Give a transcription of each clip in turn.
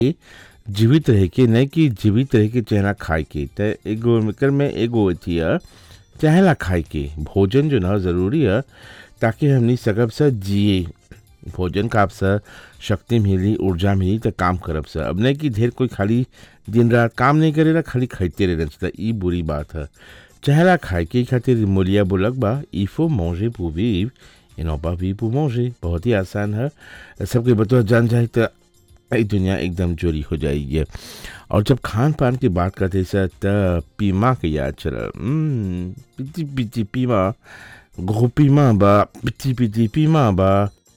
जीवित रह के नहीं कि जीवित रह के चेहरा खाए के त एगो एकर में एगो अथी है चहेला खाए के भोजन जो ना ज़रूरी है ताकि हमनी सकब से जिए भोजन का आपसे शक्ति मिली ऊर्जा मिली तो काम करब से अब नहीं कि ढेर कोई खाली दिन रात काम नहीं करेला खाली खाइते रहे तो ई बुरी बात है चहेला खाए के खातिर मोलिया बोलक बा इफो मौजे पूवी इनोपा भी पू मौजे बहुत ही आसान है सबके बतौर जान जाए तो ई दुनिया एकदम चोरी हो जाएगी और जब खान पान की बात करते से त पीमा के याद चल पिटी पिटी पीमा गो पीमा बा पिटी पिटी पीमा बा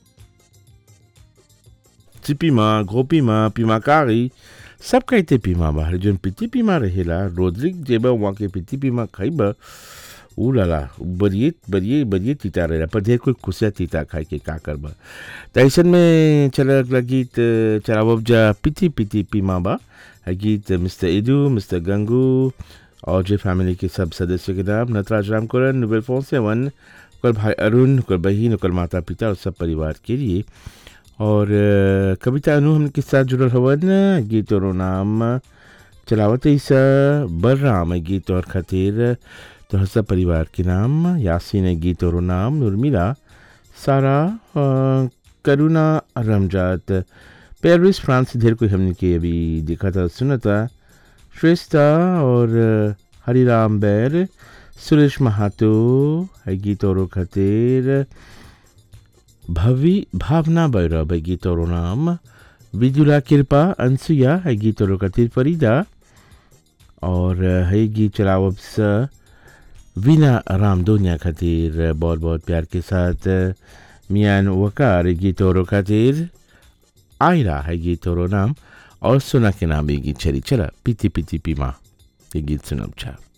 चिपीमा गोपीमा पीमा कारी सब कहते पीमा बा जोन पिती पीमा रहेला रोद्रिक जेबा वहाँ के पिती पीमा खाइबा ऊ लाला बरिए बरिए बरिए तीता रहेला पर ढेर कोई खुशिया तीता खाए के का करबा त ऐसन में चला अगला गीत चलावब जा पिती पिती पीमा बा है गीत मिस्टर इदू मिस्टर गंगू और जे फैमिली के सब सदस्य के नाम नटराज राम कुरन नोबेल फोन सेवन ओकर भाई अरुण ओकर बहन ओकर माता पिता और सब परिवार के लिए और अ, कविता अनु हमके साथ जुड़ल हवन गीत और नाम चलावत ईसा बलराम गीत और खातिर तो सब परिवार के नाम यासीन गीत और नाम उर्मिला सारा अ, करुणा रमजात पेरिस फ्रांस से ढेर कोई हमने के अभी देखा था सुना था श्रेष्ठा और अ, हरिराम बैर सुरेश महातो है गीत और खातिर भवि भावना भैरव है गीत और नाम विदुला कृपा अनसुया है गीत और खातिर फरीदा और है गीत चलावब स वीना राम दोनिया खातिर बहुत बहुत प्यार के साथ मियान वकार गीत और खातिर आयरा है गीत और नाम और सोना के नाम ये गीत चली चला पीती पीती पीमा ये गीत सुनब छा